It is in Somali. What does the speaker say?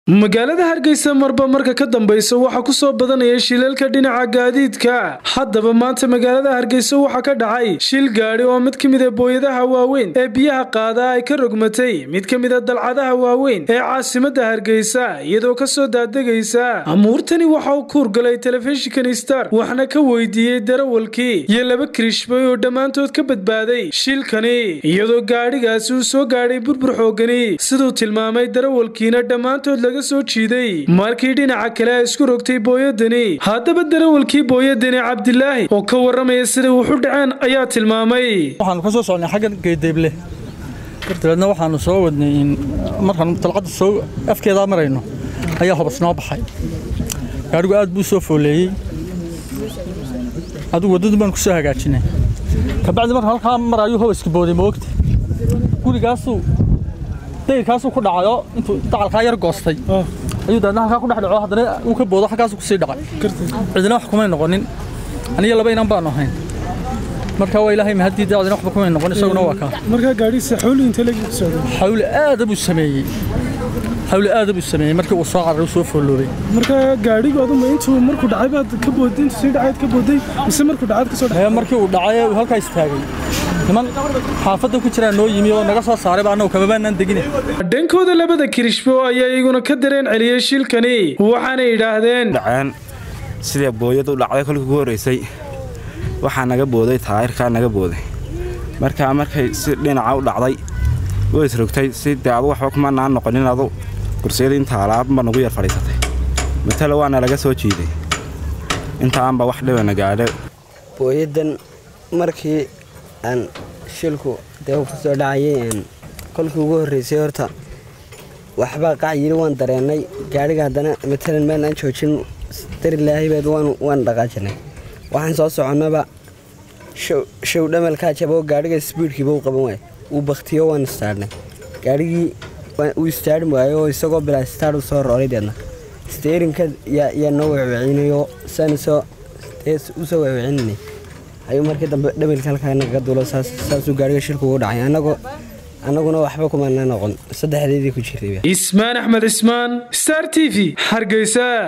magaalada hargeysa marba marka ka dambeysa waxaa kusoo badanaya shilalka dhinaca gaadiidka haddaba maanta magaalada hargeysa waxaa ka dhacay shil gaadhi oo mid ka mida booyadaha waaweyn ee biyaha qaada ay ka rogmatay mid ka mida dalcadaha waaweyn ee caasimada hargeysa iyadoo kasoo daadegaysa amuurtani waxa uu kuurgalay telefishinkan star waxna ka weydiiyey darawalkii iyo laba kirishbay oo dhammaantood ka badbaaday shilkani iyadoo gaadhigaasi uu soo gaadhay burbur xoogani siduu tilmaamay darawalkiina dhammaantood laga soo jiiday markii dhinaca kale ay isku rogtay booyadani haddaba darawalkii booyadani cabdilaahi oo ka waramaya siday wuxu dhaceen ayaa tilmaamay waxaanu ka soo socnay xaggan geedeeble dabeedna waxaanu soo wadnay in markaanu dalcadda soo afkeedaa marayno ayaa hobas noo baxay gaadhigu aad buu soo fooleeyey adigu waddadu baanu ku soo hagaajinay kabacdi markaan halkaa maraayu hobaska booday moogta gurigaasuu dayrkaasuu ku dhacayo intuu dacalkaa yar goostay ayuu daadna halkaa ku dhex dhaco haddana uu ka boodo halkaasuu kusii dhacay cidina wax kumay noqonin aniga laba inan baanu ahayn marka waa ilaahay mahadii daacdina waxba kumay noqon isaguna waa kaa markaa gaadhiisa xawli inta lagu socday xawli aada buu sameeyey xawli aada buu sameeyey markii uu soo cararay uu soo fooloobay markaa gaadhigu aduma intuu markuu dhacay baad ka booday intuu sii dhacayd ka booday mise markuu dhacayd kasoo dhacay ee markii uu dhacay uu halkaa istaagay niman xaafadda ku jiraa noo yimi oo naga soo saaray baa annagu kamabaanaan degine dhankooda labada kirishbo ayaa iyaguna ka dareen celiyey shilkani waxaanay yidhaahdeen dhaceen sidii booyadu dhacday kolkii ugu horraysay waxaa naga booday taayirkaa naga booday markaa markay si dhinaca u dhacday way isrogtay si dee adu waxba kuma naan noqonin adu kursiyada inta alaabba nagu yar fadhiisatay matale waana laga soo jiiday intaanba wax dhibana gaadho booyadan markii aan shilku dee ku soo dhacayay kolkii ugu horraysay horta waxbaa qac yidhi waan dareennay gaadhiga haddana matalan meel aan joojin darilaahibeed waan dhaqaajinay waxaan soo soconnaba show dhamalkaa jaboo gaadhiga sbiidkiiba u qaban waaya wuu baktiyo waan istaadhnay gaadhigii uu istaadhin waayo oo isagoo bilaa istaadh u soo rooray deedna steerinka yaa noo wecwecinayo saan usoo usoo wecwecinanay ayuu markii dambe dhamalka halkaa nagaga duulo saasuu gaadhiga shilku ugu dhacay annaguna waxba kumana noqon saddexdeedii ku jirtay ismaan axmed ismaan star t v hargeysa